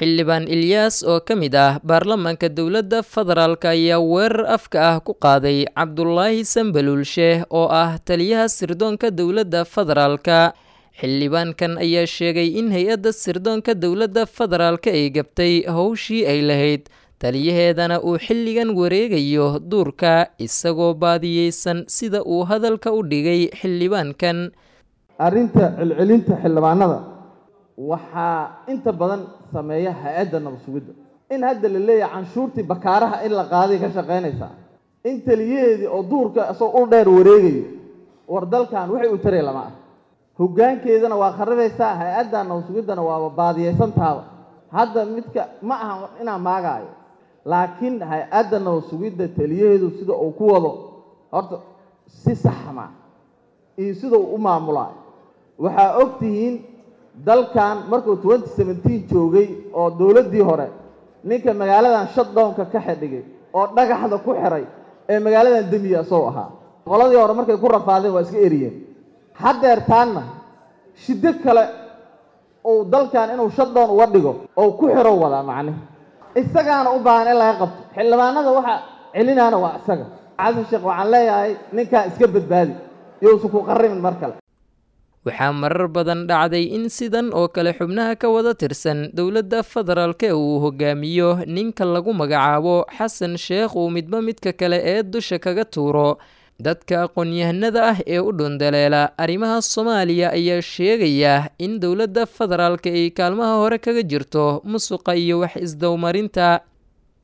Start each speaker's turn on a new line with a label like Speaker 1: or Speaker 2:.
Speaker 1: xildhibaan ilyaas oo ka mid ah baarlamaanka dowladda federaalk ayaa weerar afka ah ku qaaday cabdulaahi sambaluulshe oo ah taliyaha sirdoonka dowladda federaalka xildhibaankan ayaa sheegay in hay-adda sirdoonka dowladda federaalka ay gabtay howshii ay lahayd taliyaheedana uu xilligan wareegayo duurka isagoo baadiyeysan sida uu hadalka u dhigay xildhibaankan
Speaker 2: arrinta celcelinta xildhibaanada waxaa inta badan sameeya hay-adda nabad sugidda in hadda la leeyahay canshuurtii bakaaraha in la qaaday ka shaqaynaysaa in taliyaheedii oo duurka isagoo ul dheer wareegayo war dalkan waxay u taray lama ah hoggaankeedana waa kharibaysaa hay-adda nabad sugiddana waaba baadiyeysantaaba hadda midka ma aha inaan maagaayo laakiin hay-adda nabad sugidda taliyaheedu sida uu ku wado horta si saxma iyo sida uu u maamulaayo waxaa og tihiin dalkan markuu twenty seventeen joogay oo dowladdii hore ninka magaaladan shutdownka ka xidhigay oo dhagaxda ku xiray ee magaaladan demiya isagoo ahaa qoladii hore markay ku rafaadeen waa iska eriyeen haddeer taanna shiddo kale uu dalkan inuu shutdown uga dhigo oo ku xiro wadaa macnihi isagaana u baahan in laga qabto xildhibaanada waxa celinaana waa isaga xasan sheekh waxaan leeyahay ninkan iska badbaadi yousan ku qarrimin mar kale
Speaker 1: waxaa marar badan dhacday in sidan oo kale xubnaha ka wada tirsan dowladda federaalka uu hogaamiyo ninka lagu magacaabo xasan sheekh uu midba midka kale ee dusha kaga tuuro dadka aqoon-yahanada ah ee u dhundaleela arrimaha soomaaliya ayaa sheegaya in dowladda federaalka ay kaalmaha hore kaga jirto musuqa iyo wax isdowmarinta